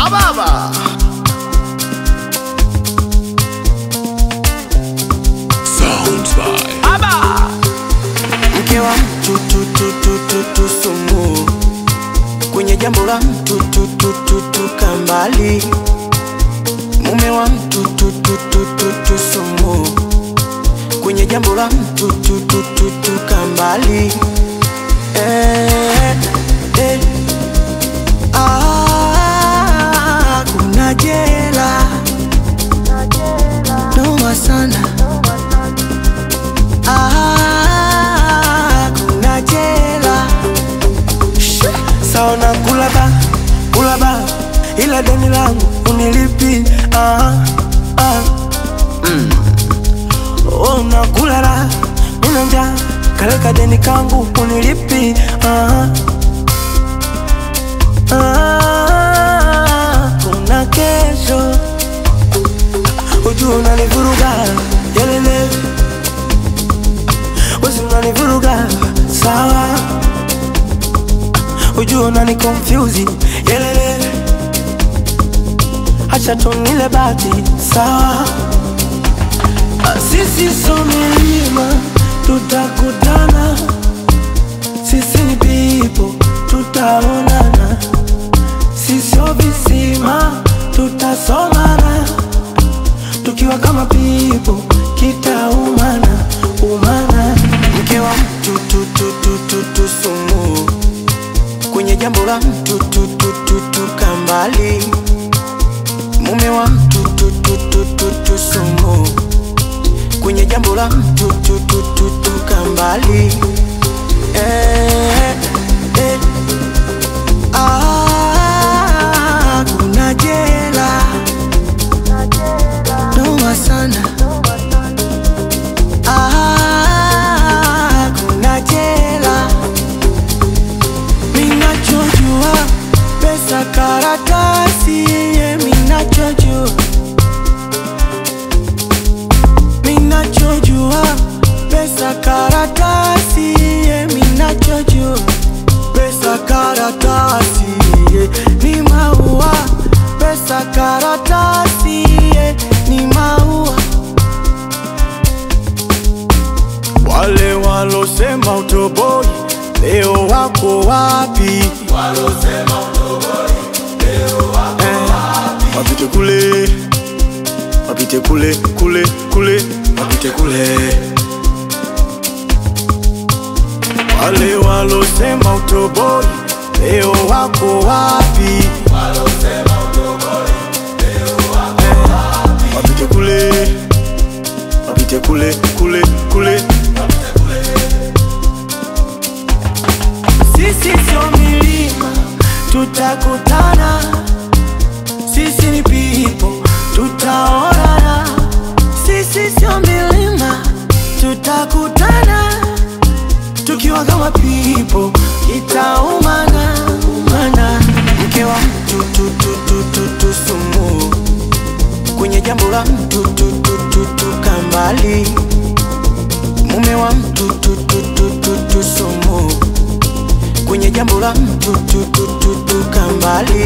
Ababa. Sounds by Aba. mke wa mtu tu tu tu tu tu sumu kwenye jambo la mtu tu tu tu tu kambali mume wa mtu tu tu tu tu tu sumu kwenye jambo la mtu tu tu tu tu kambali eh, eh. Ah, kuna jela noma sana Ah, kuna jela sawa na kula ba kula ba ila deni langu unilipi ah, ah. Mm. Oh, nakula la nina njaa kaleka deni kangu unilipi ah, ah. kuna kesho ujua unanivuruga yelele wezi unanivuruga sawa ujua unani confuse yelele acha tunile bati sawa Ah, sisi so milima tutakutana sisi ni pipo tutaonana sisio visima tutasomana tukiwa kama pipo kitaumana umana mke wa mtu tu tu tu tu tu sumu kwenye jambo la mtu tu tu tu tu kambali mume wa mtu tu tu tu tu tu sumu kwenye jambo la mtu tu tu tu tu kambali eh, eh. Ah, kuna jela noma sana Ah, kuna jela minachojua pesa karatasi ye minachojua minachojua pesa karatasi ye minachojua pesa karatasi ye ni maua pesa karatasi ye ni maua wale walosema utoboi leo wako wapi Eh, wapite kule wapite kule kule kule wapite kule wale walosema utoboi leo wako wapi Eh, wapite kule wapite kule kule kule sisi sio milima tutakutana sisi ni pipo tutaonana sisi sio milima tutakutana tukiwa kama pipo itaumana umana mke wa mtu tu tu tu tu tu sumu kwenye jambo la mtu tu tu tu tu kambali mume wa mtu tu tu tu tu tu sumu kwenye jambo la mtu tu tu tu tu kambali